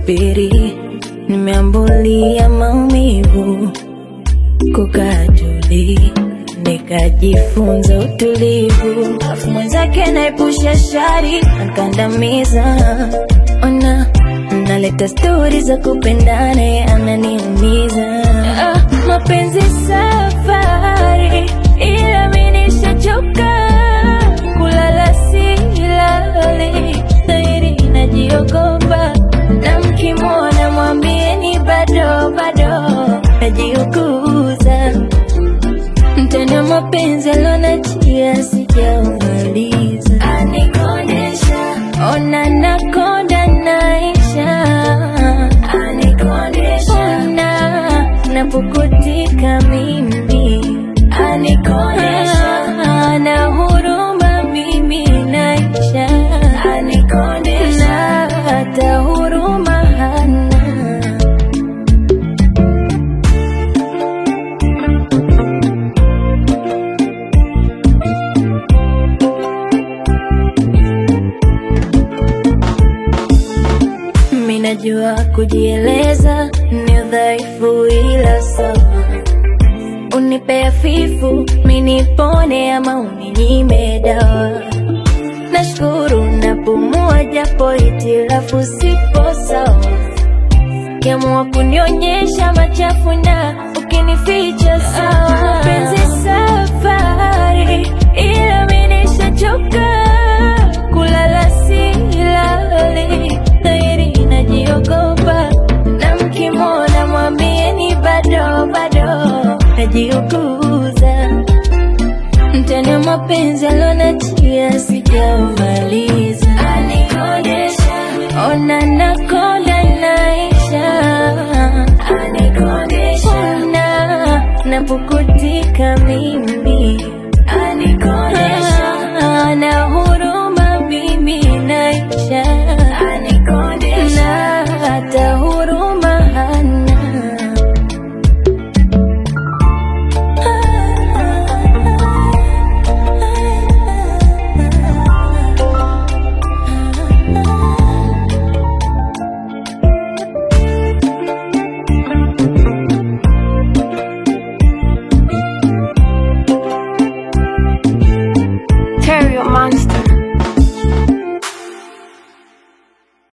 kusubiri, nimeambulia maumivu kukaa tuli, nikajifunza utulivu, afu mwenzake naepusha shari, ankandamiza. Ona naleta stori za kupendana, yeye ananiumiza. Ah, mapenzi safari, ila mimi nishachoka kulala silali, dhahiri najiogopa, na mkimwona mwambieni bado bado najiuguza mtendo mapenzi alonachia sijaumaliza, anikondesha ona nakonda naisha, anikondesha ona napukutika mimi, anikondesha na huruma mimi naisha, anikondesha na hata huruma hana Mimi najua kujieleza ni udhaifu, ila sawa, unipe afifu mimi nipone, ama uninyime dawa. Nashukuru napumua, japo hitilafu sipo sawa, kiamua kunionyesha machafu na ukinificha sawa. Mapenzi safari, ila mimi nishachoka kulala silali, dhahiri najiogopa, na mkimwona mwambieni bado bado najiuguza, mtani wa mapenzi alonachia si